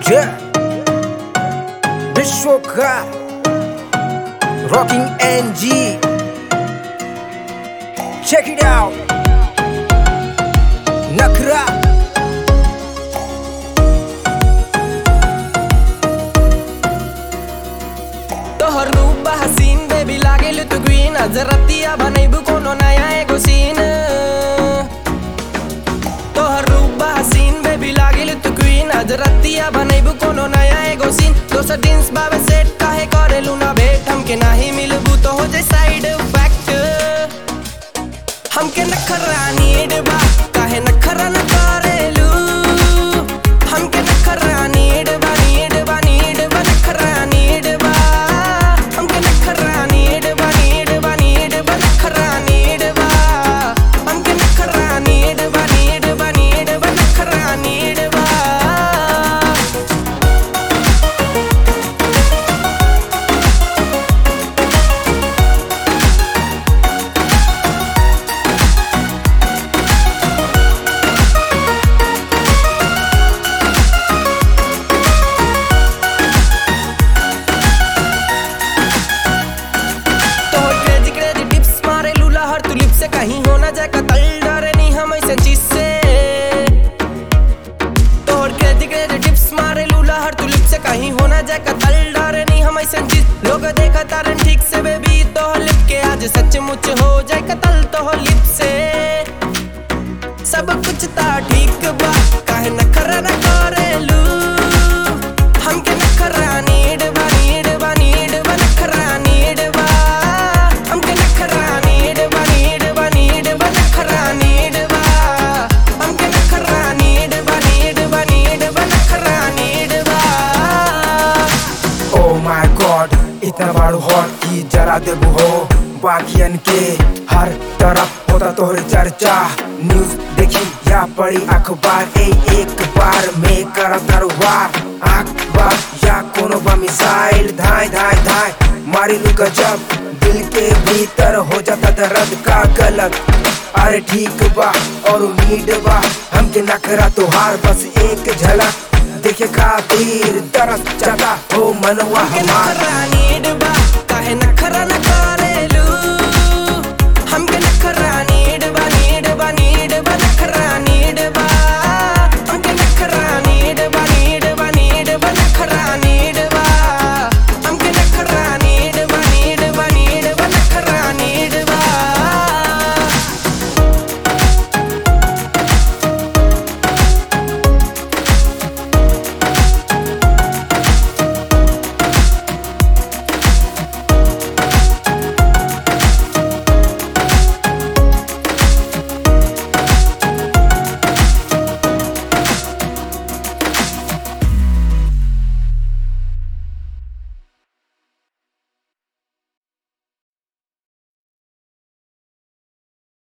Yeah. Bishoka. Rocking NG. Check it out. Nakra. तोहर रूप हसीन बेबी लागेल तू ग्रीन आज रतिया बनैबू कोनो नया एगो सीन तोहर रूप हसीन बेबी लागेल तू ग्रीन आज रतिया बनैबू कोनो नया एगो सीन दोसर दिन्स बाबे सेट काहे करेलू ना भेट हमके नाही मिलबू तो हो जाए साइड इफेक्ट हमके नखरा नीड बा काहे नखरा न करेलू हमके नखरा नीड बा नीड बा नीड बा नखरा नीड बा हमके नखरा नीड बा नीड बा नीड बा नखरा नीड बा हमके नखरा नीड बा नीड बा नीड बा नखरा नीड बा तोहर क्रेजी क्रेजी टिप्स मारे लूला हर तू लिप से कहीं हो ना जाए कतल डरे नहीं हम ऐसे चीज से तोहर क्रेजी क्रेजी टिप्स मारे लूला हर तू लिप से कहीं हो ना जाए कतल डरे नहीं हम ऐसे चीज लोग देखा तारन ठीक से बेबी तोहर लिप के आज सचमुच हो जाए कतल तोहर लिप से सब कुछ ता ठीक बा काहे नखरा न करेलू हमके नखरा नीड बा नीड बा नीड बा नखरा नीड बा हमके नखरा नीड बा नीड बा नीड बा नखरा नीड बा हमके नखरा नीड बा नीड बा नीड बा नखरा नीड बा Oh my god, इतना बारू हॉट की जरा देबू हो बाकियन के हर तरफ होता तोहर चर्चा न्यूज देखी या पड़ी अखबार ए एक बार में कर दरबार अखबार या कोनो बा मिसाइल धाय धाय धाय मारी लू गजब दिल के भीतर हो जाता दर्द का गलत अरे ठीक बा और उम्मीद बा हमके नखरा तोहार बस एक झलक देखे खातिर तरस जाता हो मनवा हमके हमार नखरा नीड बा काहे नखरा न कर